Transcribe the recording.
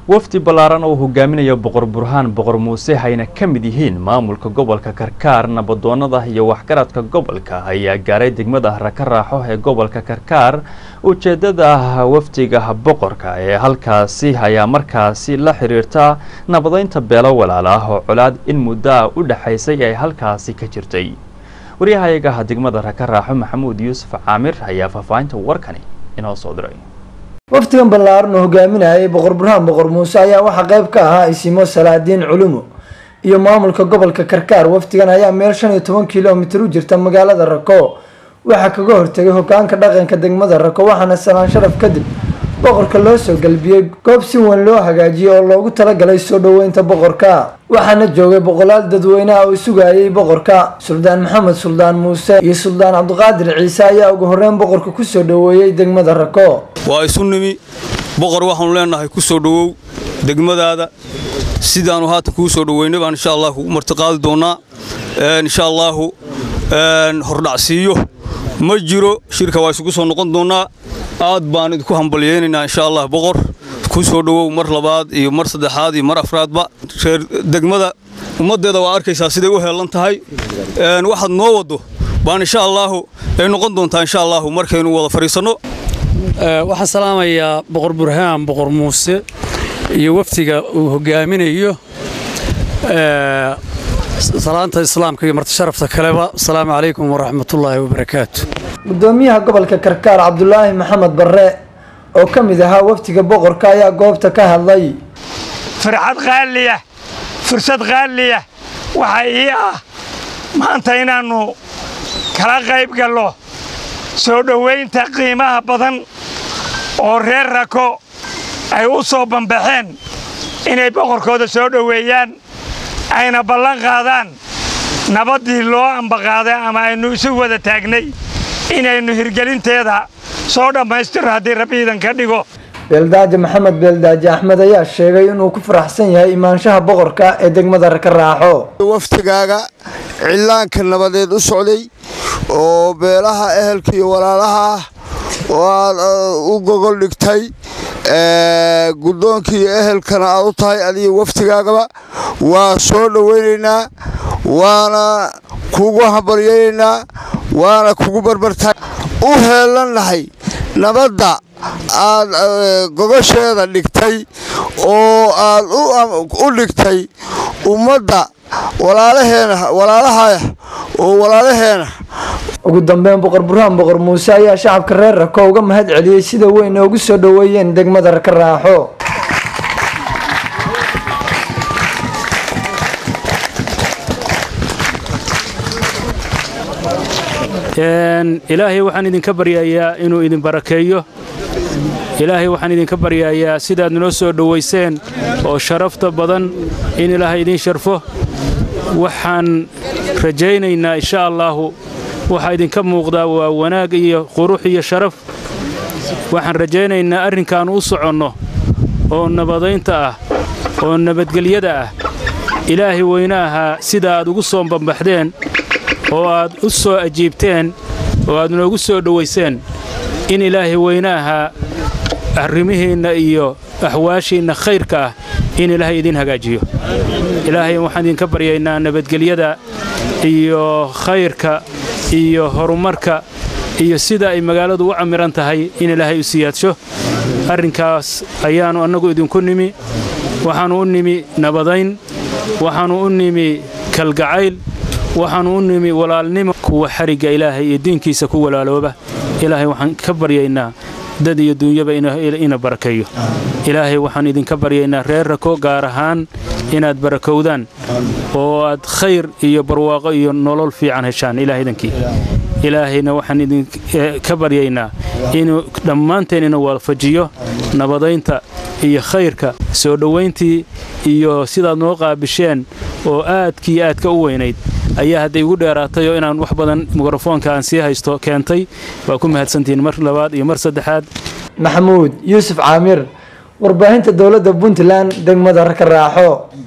wafdi ballaaran oo hogaaminaya boqor burhaan boqor muuse hayna ka mid yihiin maamulka gobolka karkaar nabadoonnada iyo waxgaradka gobolka ayaa gaaray degmada raka raaxo ee gobolka karkaar ujeedada wafdiga boqorka ee halkaasi ayaa markaasi la xiriirta nabadeynta beelo walaal ah oo colaad in muddoa u dhexaysay ay halkaasi ka jirtay waryahayaga degmada raka raaxo maxamuud yuusuf caamir ayaa faahfaahinta warkani inoo soo diray wafdigan ballaaran oo hogaaminayay boqor burhaan boqor muuse ayaa waxaa qayb ka ahaa isimo salaadiin culumo iyo maamulka gobolka karkaar wafdigan ayaa meel shan iyo toban kilomitir u jirta magaalada rako waxaa kaga hortegay hogaanka dhaqanka degmada rako waxaana salaan sharaf kadib boqorka loo soo galbiyey goob si weyn loo hagaajiyey oo loogu talagalay soo dhoweynta boqorka waxaana joogay boqolaal dadweyneha oo sugayay boqorka suldaan maxamed suldaan muuse iyo suldaan cabdiqaadir ciise ayaa ugu horreyn boqorka kusoo dhoweeyey degmada rako waa isu nimi boqor waxaanu leenahay ku soo dhowow degmadaada sidaannu haatan kuu soo dhoweynay baan insha allah kugu martiqaadi doonnaa insha allaahu hordhacsiiyo ma jiro shirka waa isugu soo noqon doonnaa aad baan idinku hambalyaynaynaa insha allah boqor ku soo dhowow mar labaad iyo mar saddexaad iyo mar afraadba reer degmada ummaddeeda waa arkaysaa siday u heellan tahay waxaad noo waddo baan insha allaahu ay noqon doontaa insha allaahu markaynu wada fadhiisanno waxaan salaamayaa boqor burhaan boqor muuse iyo wafdiga uu hogaaminayo salaanta islaamka iyo martisharafta kaleba asalaamu calaykum waraxmatullaahi wabarakaatu gudoomiyaha gobolka karkaar cabdulaahi maxamed barre oo ka mid ahaa wafdiga boqorka ayaa goobta ka hadlay farxad qaaliya fursad qaaliya waxaa ii ah maanta inaannu kala qayb gallo soo dhowaynta qiimaha badan oo reer rako ay u soo bambaxeen inay boqorkooda soo dhoweeyaan ayna ballan qaadaan nabaddii loo ambaqaaday ama aynu isu wada taagnay inaynu hirgelinteeda soo dhammaystirno haddii rabbi iidan ka dhigo beeldaaje maxamed beeldaaje axmed ayaa sheegay inuu ku faraxsan yahay imaanshaha boqorka ee degmada raka raaxo waftigaaga cillaanka nabadeed u socday oo beelaha ehelka iyo walaalaha ah oo aad u gogol dhigtay guddoonkii iyo ehelkana aad u tahay adiga waftigaagaba waa soo dhowaynaynaa waana kugu hambaryaynaynaa waana kugu barbartaa u heellannahay nabadda aad gogosheeda dhigtay oo aad u dhigtay ummadda walaalaha oo walaalaheena ugu dambeyn boqor burhaan boqor muuse ayaa shacabka reer rako uga mahad celiyey sida weyn oogu soo dhoweeyeen degmada raka raaxo ilaahay waxaan idinka baryayaa inuu idin barakeeyo ilaahay waxaan idinka baryayaa sidaad noo soo dhowayseen oo sharafta badan in ilaahay idiin sharfo waxaan rajaynaynaa insha allaahu waxaa idinka muuqdaa waa wanaag iyo qurux iyo sharaf waxaan rajaynaynaa arrinkaan u soconno oo nabadaynta ah oo nabadgelyada ah ilaahay weyne ahaa sida aad ugu soo bambaxdeen oo aad u soo ajiibteen oo aad noogu soo dhowayseen in ilaahay weyne ahaa arrimihiinna iyo axwaashiinna khayrka ah in ilaahay idiin hagaajiyo ilaahay waxaan idinka baryaynaa nabadgelyada iyo khayrka iyo horumarka iyo sida ay magaaladu u camiran tahay in ilaahay u siyaadsho arrinkaas ayaannu annagu idinku nimi waxaannu u nimi nabadayn waxaannu u nimi kalgacayl waxaannu u nimi walaalnimo kuwa xarigga ilaahay iyo diinkiisa ku walaalooba ilaahay waxaan ka baryaynaa dad iyo duunyaba ina barakeeyo ilaahay waxaan idinka baryaynaa reer rako gaar ahaan inaad barakowdaan oo aad khayr iyo barwaaqo iyo nolol fiican heshaan ilaahaydankii ilaahayna waxaan idinka baryaynaa inuu dhammaanteen ina waafajiyo nabadaynta iyo khayrka soo dhowayntii iyo sidaad noo qaabisheen oo aadkii aadka u weynayd ayaa hadday igu dheeraatay oo inaan wax badan mikrofoonka aan sii haysto keentay waa ku mahadsantihiin mar labaad iyo mar saddexaad maxamuud yuusuf caamir warbaahinta dowladda puntland degmada raka raaxo